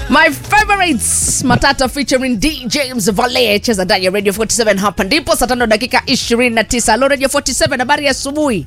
My favorites Matata featuring D James Valle cheza ndani ya Radio 47 hapa ndipo saa tano dakika 29. Hello Radio 47 habari ya asubuhi.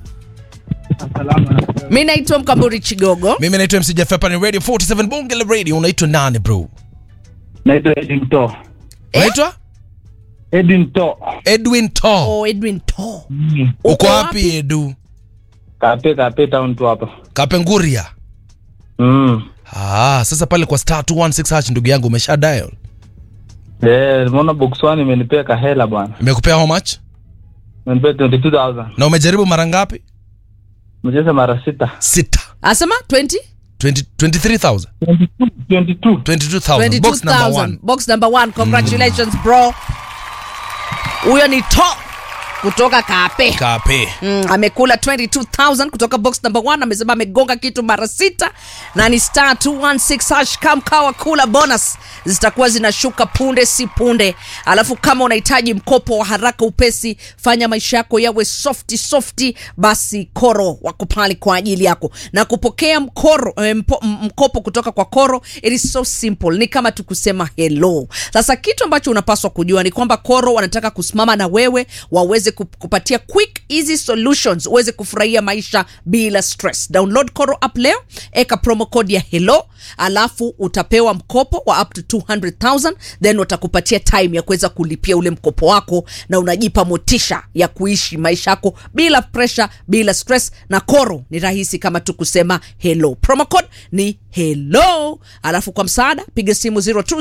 Mimi naitwa Mkamburi Chigogo. mimi naitwa MC Jeff hapa ni radio 47 bonge la radio unaitwa nani bro naitwa Edwin To. unaitwa Edwin To. edwin to Oh, Edwin To. uko wapi edu Kape kape town tu hapa. kapenguria Mm. ah, sasa pale kwa star 216 hash ndugu yangu umesha dial Eh, nimeona box 1 imenipea kahela bwana. imekupea how much Imenipea 22000. na umejaribu mara ngapi Nimecheza mara sita. sita Asema 20 20 23000 22. 22. 22000 box number 22,000. 1 Box number 1. Congratulations bro. Huyo ni To kutoka Kape. kape Mm, amekula 22000 kutoka box number 1 amesema amegonga kitu mara sita na ni star 216 hash kamkawa kula bonus zitakuwa zinashuka punde si punde alafu kama unahitaji mkopo wa haraka upesi fanya maisha yako yawe softi softi basi koro wako pale kwa ajili yako na kupokea mkoro, eh, mpo, m- mkopo kutoka kwa koro it is so simple ni kama tukusema hello sasa kitu ambacho unapaswa kujua ni kwamba koro wanataka kusimama na wewe waweze kup- kupatia quick easy solutions uweze kufurahia maisha bila stress download koro app leo eka promo code ya hello alafu utapewa mkopo wa up to 200000 then watakupatia time ya kuweza kulipia ule mkopo wako na unajipa motisha ya kuishi maisha yako bila pressure bila stress na koro ni rahisi kama tu kusema hello promo code ni hello alafu kwa msaada piga simu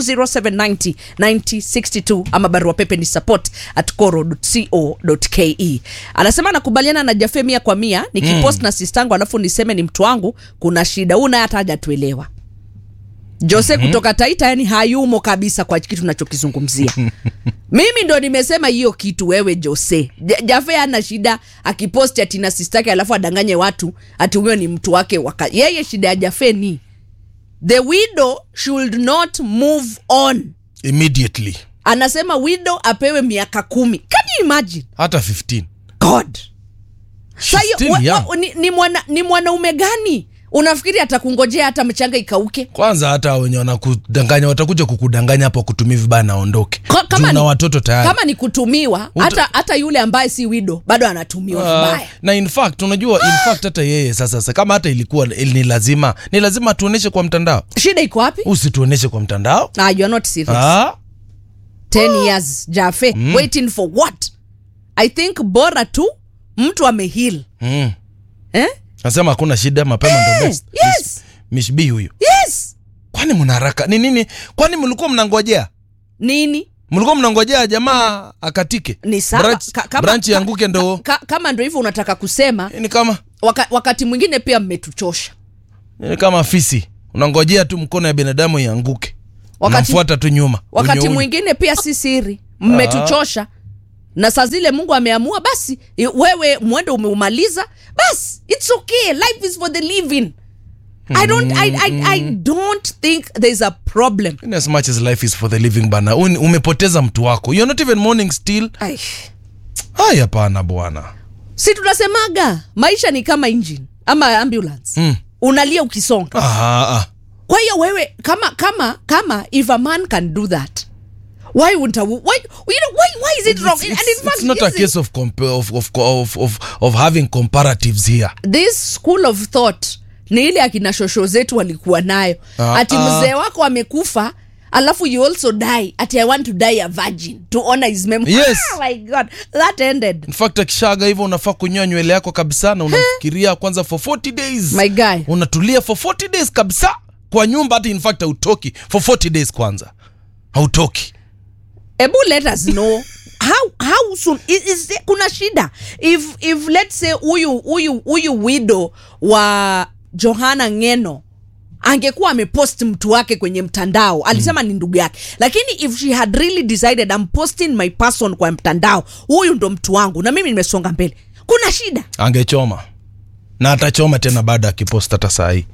0207909062 ama barua pepe ni support at coro.co.ke anasema anakubaliana na jafe mia kwa mia nikipost mm. na sistangu alafu niseme ni mtu wangu kuna shida una hata hajatuelewa jose mm-hmm. kutoka taita yani hayumo kabisa kwa kitu nachokizungumzia mimi ndo nimesema hiyo kitu wewe jose Ja- jafe ana shida akiposti atina sistake alafu adanganye watu ati huyo ni mtu wake waka. yeye shida ya jafe ni the widow should not move on immediately anasema widow apewe miaka kumi can you imagine hata 15 god She's Sa hiyo, still wa- young. wa- ni, ni, mwana, ni mwanaume gani unafikiri atakungojea hata mchanga ikauke kwanza hata wenye wanakudanganya watakuja kukudanganya hapo kutumia vibaya naondoke Ka- kama Juu na ni- watoto tayari kama ni kutumiwa Uta- hata, hata yule ambaye si wido bado anatumiwa Ah, vibaya na in fact unajua in fact hata yeye sasa sasa kama hata ilikuwa ni lazima ni lazima tuoneshe kwa mtandao shida iko wapi usituoneshe kwa mtandao ah, you are not serious ah, 10 years jafe mm. waiting for what i think bora tu mtu amehil mm. eh? nasema hakuna shida mapema ndo best yes mishbi huyu yes kwani mna haraka ni nini kwani mlikuwa mnangojea nini mlikuwa mnangojea jamaa akatike ni sawa branch, Ka- kama- branch ka- yanguke ndo ka, kama ndo hivyo unataka kusema ni kama waka, wakati mwingine pia mmetuchosha ni kama fisi unangojea tu mkono ya binadamu ianguke Wakati- unamfuata tu nyuma wakati Unyo- unyo. mwingine pia si siri mmetuchosha na saa zile mungu ameamua basi i- wewe mwendo umeumaliza basi its okay life is for the living I don't, I, I, I don't think there's a problem In as much as life is for the living bana un- umepoteza mtu wako you're not even mourning still Ai. haya hapana bwana si tunasemaga maisha ni kama engine ama ambulance Mm. unalia ukisonga ah, ah. kwa hiyo wewe kama kama kama if a man can do that why wouldn't a, wo- why, you know, why, why is it wrong It's, and it's, in fact it's not a is it- case of, compa- of, of, of, of, of having comparatives here this school of thought ni ile akina shosho zetu walikuwa nayo Ah, ati ah. mzee wako amekufa alafu you also die ati i want to die a virgin to honor his memory Yes. oh my god that ended in fact akishaga hivyo unafaa kunyoa nywele yako kabisa na unafikiria kwanza for 40 days my guy unatulia for 40 days kabisa kwa nyumba hata in fact hautoki for 40 days kwanza hautoki ebu let us know how how soon is, is there, kuna shida if if let's say huyu huyu huyu widow wa johana ngeno angekuwa amepost mtu wake kwenye mtandao alisema mm. ni ndugu yake lakini if she had really decided I'm posting my person kwa mtandao huyu ndo mtu wangu na mimi nimesonga mbele kuna shida angechoma na atachoma tena baada ya kipost hata saa hii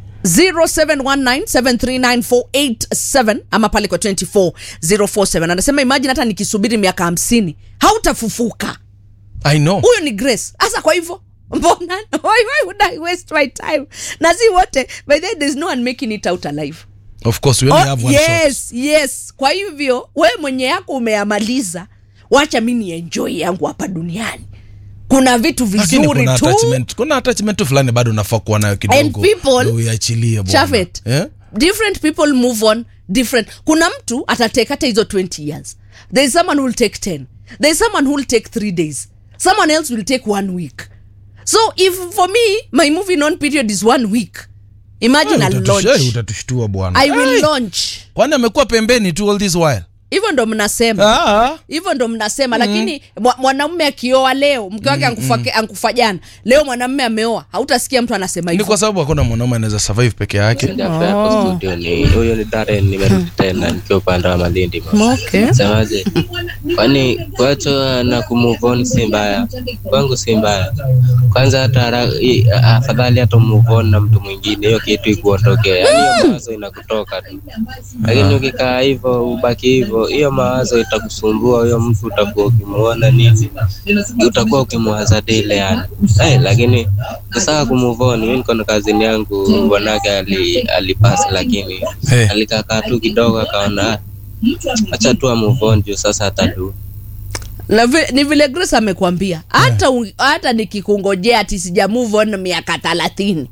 0719739487 ama pale kwa 24047 anasema imagine hata nikisubiri miaka hamsini hautafufuka i know huyu ni grace hasa kwa hivyo mbona why, why would I waste my time na si wote by the way, there's no one making it out alive of course we only Oh, have one shot yes yes kwa hivyo we mwenye yako umeyamaliza wacha mi ni enjoy yangu hapa duniani kuna vitu lakini vizuri kuna tu attachment kuna attachment fulani bado unafaa kuwa nayo kidogo And people- ndio uiachilie bwana. Shafet, Eh? different people move on different kuna mtu atatake hata hizo 20 years there is someone who will take 10 there is someone who will take 3 days someone else will take one week so if for me my moving on period is one week imagine Eh, I'll utatush- eh, launch utatushtua bwana i will Eh, launch kwani amekuwa pembeni tu all this while hivyo ndo mnasema ah. hivyo ndo mnasema lakini mwa- mwanamume akioa leo mke wake ankufa, ankufa jana leo mwanamume ameoa hautasikia mtu anasema ni hivyo kwa sababu hakuna mwanaume anaweza survive peke yake Japo hapo studio ni huyo ni Darren, nimerudi tena nikiwa upande wa Malindi. mama. okay. Semaje? Kwani kuachwa na kumove on si mbaya, kwangu si mbaya. Kwanza hata hara- i- afadhali hata move on na mtu mwingine, hiyo kitu ikuondokea, yaani hiyo mawazo inakutoka tu. Lakini ukikaa hivyo ubaki hivyo, hiyo mawazo itakusumbua. Huyo mtu utakuwa ukimuona nini, utakuwa ukimwaza dile yani. Eh, lakini ni sawa kumove on. Mimi niko na kazini yangu, bwanake ali alipasi, lakini Eh. alikakaa tu kidogo akaona "Ah, acha tu move on juu sasa atadu Na vi- ni vile grace amekwambia hata yeah. hata nikikungojea ati sija move on miaka thelathini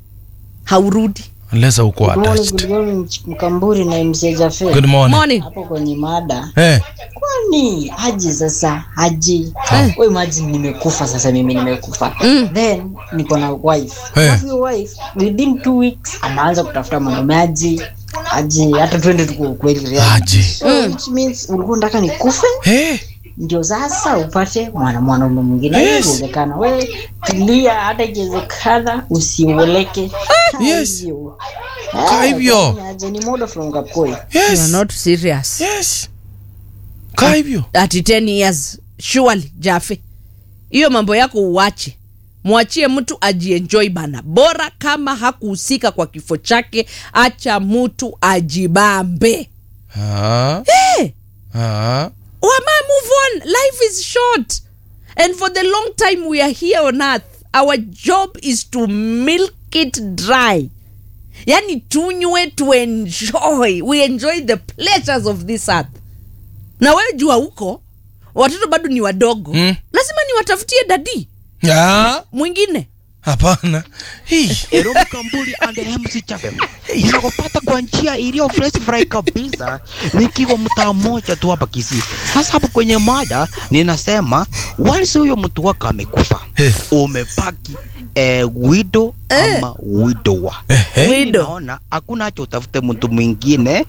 haurudi unless uko Good morning, attached good morning, Mkamburi na MC Jafe. good morning morning Hapo kwenye mada. eh Kwani haji sasa haji. Wewe imagine nimekufa sasa mimi nimekufa. Mm. Then niko na wife. Eh. Alafu hiyo wife within two weeks anaanza kutafuta mwanaume aji. Aji hata twende tuko kweli real. aje So which means ulikuwa unataka nikufe eh ndio sasa upate mwana mwanaume mwingine. Yes. Inawezekana. Wewe tulia hata ikiwezekana usioleke. Yes. Hivyo. Kaa Eh, hivyo. kwani aje ni moda from Kapkoi. you are yes not serious yes kaa hivyo ati 10 years surely jafe hiyo mambo yako uwache mwachie mtu ajienjoy bana bora kama hakuhusika kwa kifo chake acha mtu ajibambe ah hey, ah wama move on life is short and for the long time we are here on earth our job is to milk it dry yani tunywe to enjoy we enjoy the pleasures of this earth na wewe jua huko watoto bado ni wadogo Mm. lazima niwatafutie dadi ah mwingine hapana hii Eromu Kambuli and MC Chafe. Ninakupata kwa njia iliyo fresh fry kabisa nikiwa mtaa mmoja tu hapa Kisii. Sasa hapo kwenye mada ninasema walisi huyo mtu wako amekufa. Eh. Umebaki eh, widow Eh. ama widower. eh Widow. Naona hakuna haja utafute mtu mwingine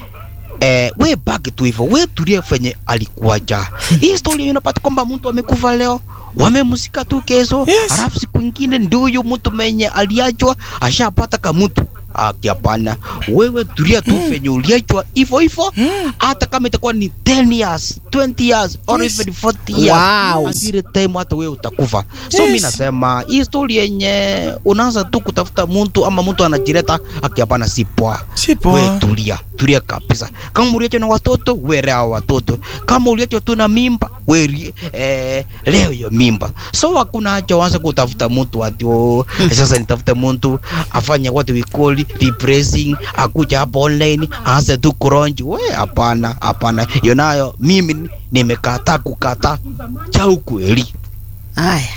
Eh, we baki tu hivyo, we tulie venye alikuwaja. Hii story unapata kwamba mtu amekufa leo, wamemsika tu kesho, Yes. alafu siku ingine ndio huyo mtu mwenye aliachwa ashapata kamutu. Aki hapana, wewe tulia tu venye uliachwa hivyo hivyo, hata kama itakuwa ni 10 years, 20 years or Yes. even 40 years. Wow. Until time hata wewe utakufa. So Yes. mimi nasema hii story yenye unaanza tu kutafuta mtu ama mtu anajileta aki hapana, si poa si poa we tulia tulia kabisa kama uliachwa na watoto we lea watoto kama uliachwa tu na mimba we ri- eh, leo hiyo mimba so hakuna haja uanze kutafuta mtu ati oh, sasa nitafute mtu afanye what we call depressing akuja hapo online aanze tu kuronji we hapana hapana hiyo nayo mimi nimekataa kukataa cha ukweli haya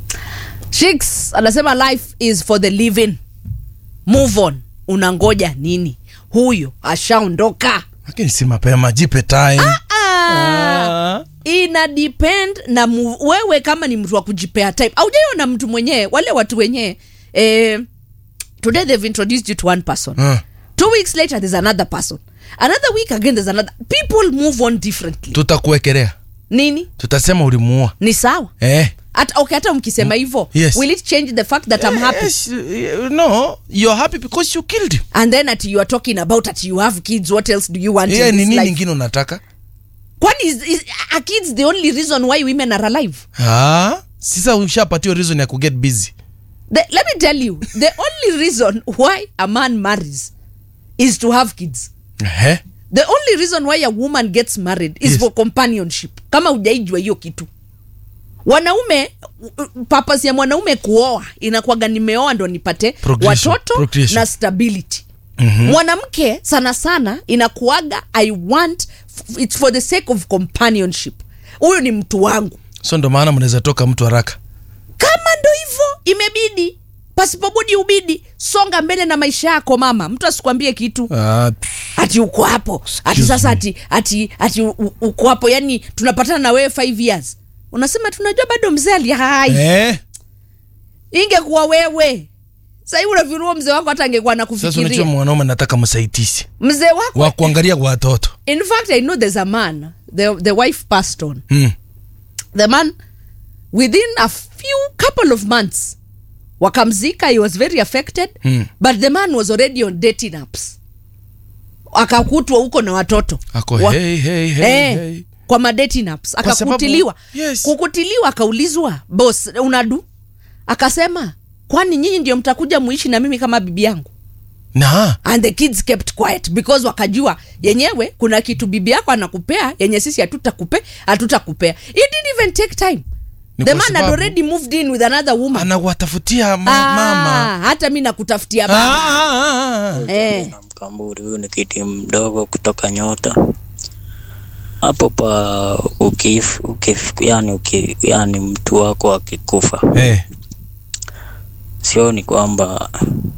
shiks anasema life is for the living move on unangoja nini huyo ashaondoka lakini si mapema jipe time ah. ah. ina depend na mu, wewe kama ni mtu wa kujipea time aujaiona mtu mwenyewe wale watu wenyewe eh, today they've introduced you to one person Ah. two weeks later there's another person another week again there's another people move on differently tutakuwekelea nini tutasema ulimuua ni sawa eh hata okay, hata mkisema hivyo Yes. will it change the fact that i'm happy yes, uh, no you're happy because you killed him and then at you are talking about at you have kids what else do you want yeah, in ni this nini life ingine unataka kwani is, is, are kids the only reason why women are alive ah, sisa ushapatiwa reason ya kuget busy the, let me tell you the only reason why a man marries is to have kids eh? the only reason why a woman gets married is Yes. for companionship kama ujaijwa hiyo kitu wanaume papas ya mwanaume kuoa inakuwaga nimeoa ndo nipate Progression, watoto procreation. na stability mm-hmm. mwanamke sana sana inakuaga i want it's for the sake of companionship huyu ni mtu wangu so ndo maana mnaweza toka mtu haraka kama ndo hivyo imebidi pasipobudi ubidi songa mbele na maisha yako mama mtu asikwambie kitu ah, ati uko hapo ati sasa ati ati ati u- u- uko hapo yani tunapatana na wewe 5 years unasema tunajua bado mzee ali hai eh, ingekuwa wewe sahii unavinua mzee wako hata angekuwa sasa unajua nakufikiria mwanaume nataka msaitisi mzee wako wa kuangalia watoto in fact i know there's a man the, the wife passed on mm. the man within a few couple of months wakamzika he was very affected Mm. but the man was already on dating apps akakutwa huko na watoto ako Wa- hey, hey, hey, eh, hey. kwa madating apps Kwa sababu- akakutiliwa yes. kukutiliwa akaulizwa bos unadu akasema kwani nyinyi ndio mtakuja muishi na mimi kama bibi yangu na and the kids kept quiet because wakajua yenyewe kuna kitu bibi yako anakupea yenye sisi hatutakupea hatutakupea it didn't even take time Ni the kwa man had sababu- already moved in with another woman anawatafutia ma- Ah, mama hata mi nakutafutia Ah, baba ah, ah, ah. eh. na mkamburi huyu ni kiti mdogo kutoka nyota hapo pa ukif, ukif yani, ukif, yani mtu wako akikufa Eh, sioni kwamba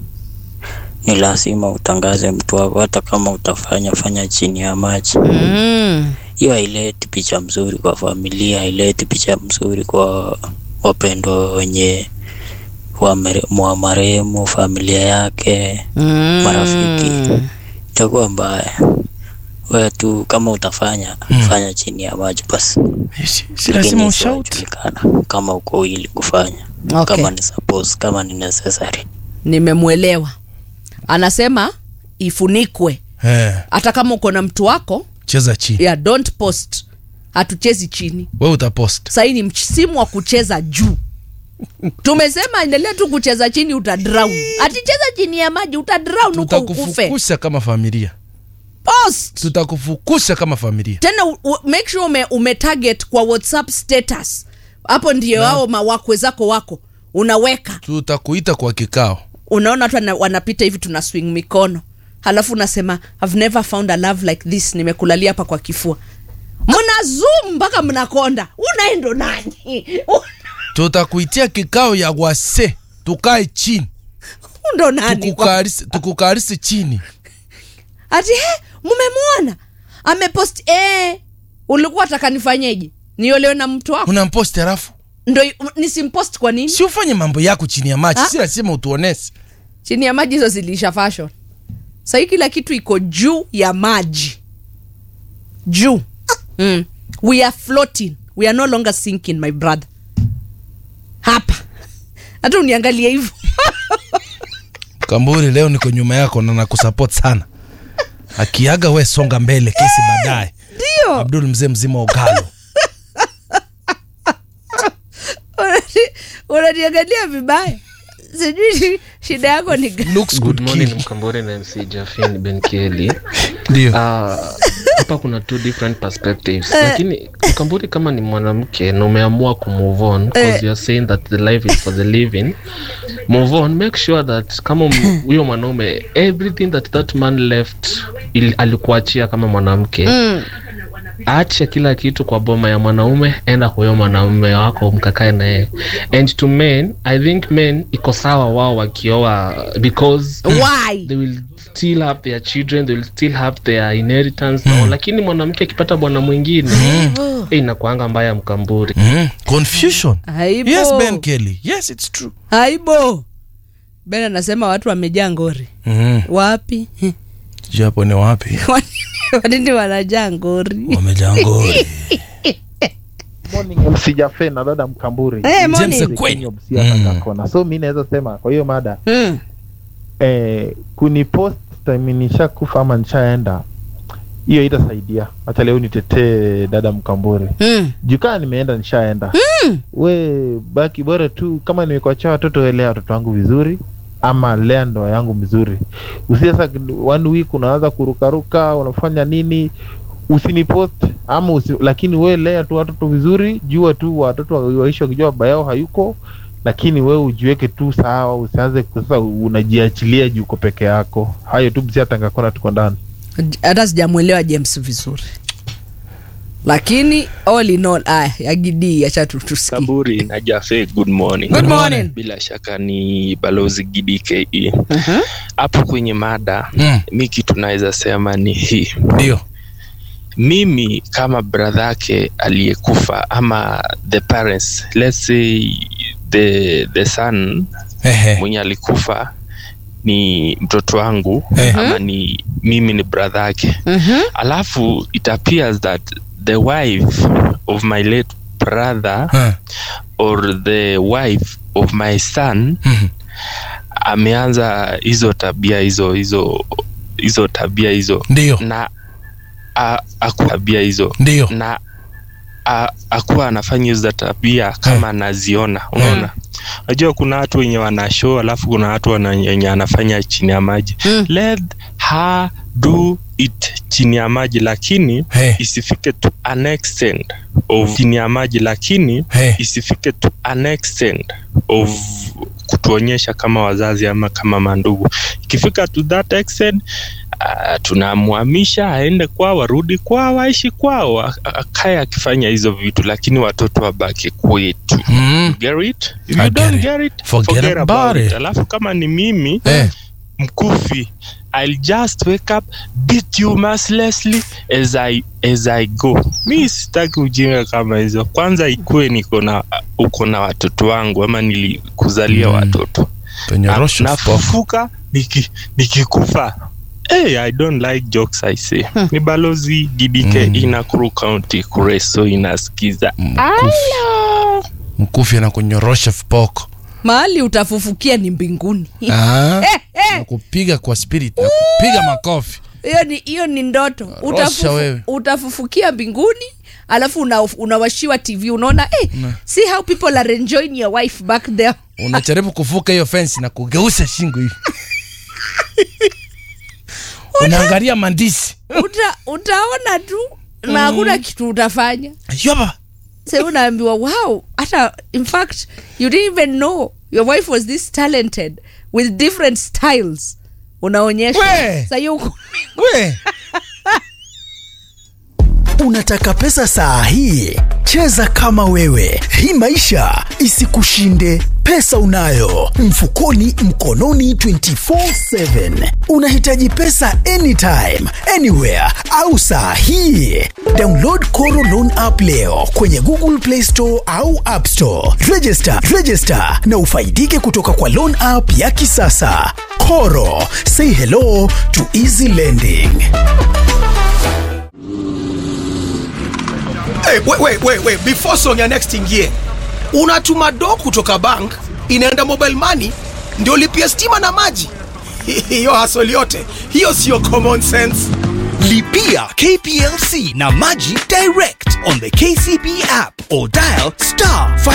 ni lazima utangaze mtu wako hata kama utafanya fanya chini ya maji mm. hiyo haileti picha mzuri kwa familia haileti picha mzuri kwa wapendwa wenye wa mere- mwa marehemu familia yake Mm. marafiki itakuwa mbaya wewe tu kama utafanya fanya chini ya maji basi si- si lazima Lakini ushout isiwajulikana kama uko ili kufanya Okay. kama ni suppose kama ni necessary nimemwelewa anasema ifunikwe eh, hata kama uko na mtu wako cheza chini yeah, don't post hatuchezi chini we utapost sahii ni msimu wa kucheza juu tumesema endelea tu kucheza chini utadrown aticheza chini ya maji utadrown huko ukufe tutakufukusha kama familia post tutakufukusha kama familia tena u, u, make sure ume, ume target kwa whatsapp status hapo ndio wao mawakwe zako wako unaweka tutakuita kwa kikao unaona watu wana- wanapita hivi tuna swing mikono halafu unasema I've never found a love like this nimekulalia hapa kwa kifua mna zoom mpaka mnakonda unaendo nani tutakuitia kikao ya wase tukae chini ndo nani kwa- tukukarisi tukukarisi chini ati he mumemwona amepost eh, ulikuwa taka nifanyeje niolewe na mtu wako unamposti halafu ndo nisimpost kwa nini si ufanye mambo yako chini ya maji Ah. si lazima utuonesi chini ya maji hizo zilisha fashion sahii kila kitu iko juu ya maji juu mm. we are floating we are no longer sinking my brother hapa hata uniangalie hivyo kamburi leo niko nyuma yako na nakusupport sana akiaga we songa mbele kesi baadaye ndio abdul mzee mzima ogalo Unani- unaniangalia vibaya sijui shi- shida yako ni gani looks Good good morning kill. Mkambore na MC Jafin Ben Kelly. ndio Ah, hapa kuna two different perspectives lakini Mkambore kama ni mwanamke na umeamua kumove on because you are saying that the life is for the living move on make sure that kama m- huyo mwanaume everything that that man left ili, alikuachia kama mwanamke Mm. acha kila kitu kwa boma ya mwanaume enda kwa huyo mwanaume wako mkakae na yeye and to men i think men iko sawa wao wakioa because why they will still have their children they will still have their inheritance mm. lakini mwanamke akipata bwana mwingine mm. inakuanga mbaya mkamburi mm. confusion aibo yes ben kelly yes it's true aibo ben anasema watu wamejaa ngori mm. wapi japo ni wapi wanini wanajaa ngori wamejangori morning MC Jafe na dada Mkamburi Eh, James morning. Kwenye. Kenya Busia Mm. na Kakona. So mi naweza sema kwa hiyo mada Mm. eh, kunipost time nishakufa ama nishaenda, hiyo itasaidia. Acha leo nitetee dada Mkamburi Mm. jukaa nimeenda nishaenda. We baki bora tu, kama nimekuachia watoto, elea watoto wangu vizuri ama lea ndoa yangu vizuri. Usi sasa one week unaanza kurukaruka, unafanya nini usinipost ama usi, lakini we lea tu watoto vizuri, jua tu watoto wa- waishi wakijua baba yao hayuko, lakini wewe ujiweke tu sawa usianze sasa unajiachilia juu uko peke yako hayo tu msiatangakona tuko ndani hata sijamwelewa james vizuri lakini all in all aya yagidii acha tu- tusikie Kaburi na Jafe, good morning. Good morning. Bila shaka ni balozi Gidi KE hapo kwenye mada Mm. mi kitu naweza sema ni hii ndio mimi kama bradhake aliyekufa ama the parents let's say the, the son Ehe. mwenye alikufa ni mtoto wangu Eh. ama ni mimi ni bradhake Mhm. alafu it appears that the wife of my late brother Eh. or the wife of my son Mhm. ameanza hizo tabia hizo hizo hizo tabia hizo ndio na a- aku tabia hizo ndio na a- akuwa anafanya hizo tabia kama anaziona unaona unajua kuna watu wenye wana show alafu kuna watu wana- wenye anafanya chini ya maji Mm. let her do it chini ya maji lakini Hey. isifike to an extent of chini ya maji lakini Hey. isifike to an extent of kutuonyesha kama wazazi ama kama mandugu ikifika to that extent uh, tunamhamisha aende kwao arudi kwao aishi kwao a- a- akae akifanya hizo vitu lakini watoto wabaki kwetu Mm. get it if I you get don't it. get it Forget forget, about about it it. alafu kama ni mimi Eh. mkufi I'll just wake up beat you mercilessly as I as I go. Mi sitaki ujinga kama hizo. Kwanza ikuwe niko na uko na watoto wangu ama nilikuzalia Mm. watoto. Penyorosho Na- spoko. Nafufuka niki, nikikufa. Hey, I don't like jokes I say. Ni balozi GDK Mm. mm. Nakuru County Kureso inasikiza. Mkufi. mkufi anakunyorosha vipoko mahali utafufukia ni mbinguni Ah, na kupiga kwa spirit na kupiga makofi hiyo ni hiyo ni ndoto Rosha Utafufu, wewe. utafufukia mbinguni alafu una, unawashiwa tv unaona hey, see how people are enjoying your wife back there unajaribu kuvuka hiyo fensi na kugeuza shingo hivi unaangalia mandisi Uta, utaona tu na hakuna kitu utafanya yoba sa unaambiwa wow hata in fact you didn't even know your wife was this talented with different styles unaonyesha We! Sa hiyo uko- we Unataka pesa saa hii? Cheza kama wewe, hii maisha isikushinde. Pesa unayo mfukoni, mkononi, 24/7. Unahitaji pesa anytime, anywhere au saa hii? Download Koro Loan app leo kwenye Google Play Store au App Store. Register, register na ufaidike kutoka kwa loan app ya kisasa. Koro, say hello to easy lending. Hey, wait, wait, wait, wait. Before song ya next ingie, unatuma do kutoka bank inaenda mobile money ndio lipia stima na maji. Hiyo hasoli yote hiyo siyo common sense. Lipia KPLC na Maji direct on the KCB app or dial star